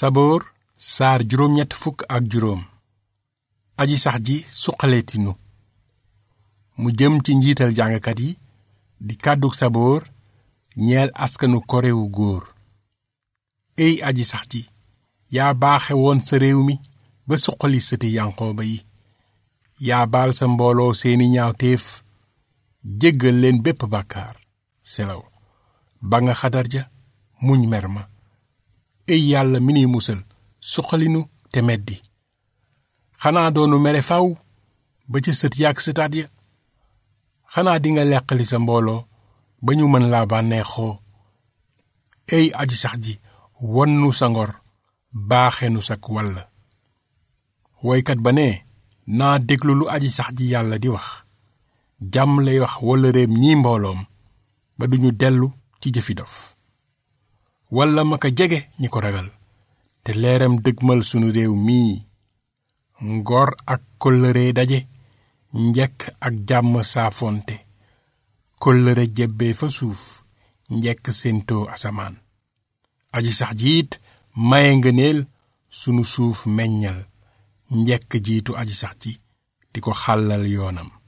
saboor saar juróom ñett fukk ak juróom aji sax ji suqaleetinu mu jëm ci njiital jàngkat yi di kàddug saboor ñeel askanu korewu góor ey aji sax ji yaa baaxe woon sa réew mi ba suqali sëti yanqooba yi yaa baal sa mbooloo seeni ñaawteef jéggal leen bépp bàkkaar selaw ba nga xadar ja muñ mer ma ey yàlla mi nuy musal suqalinu te meddi xanaa doonu mere faw ba ca sët yàgg sëtaat ya xanaa dinga leqali sa mbooloo ba ñu mën laa bànneexoo ey aji sax ji wonnu sa ngor baaxenu sak walla woykat ba ne naa déglu lu aji sax ji yàlla di wax jàmm lay wax walla réem ñi mbooloom ba duñu dellu ci jëfi dof walla ma ko jege ñi ko ragal te leeram dëgmal sunu réew mii ngor ak kóllëre daje njekk ak jàmm saafonte kóllëre jebbee fa suuf njekk séentoo asamaan aji sax jiit maye ngëneel sunu suuf meññal njekk jiitu aji sax ji di ko xàllal yoonam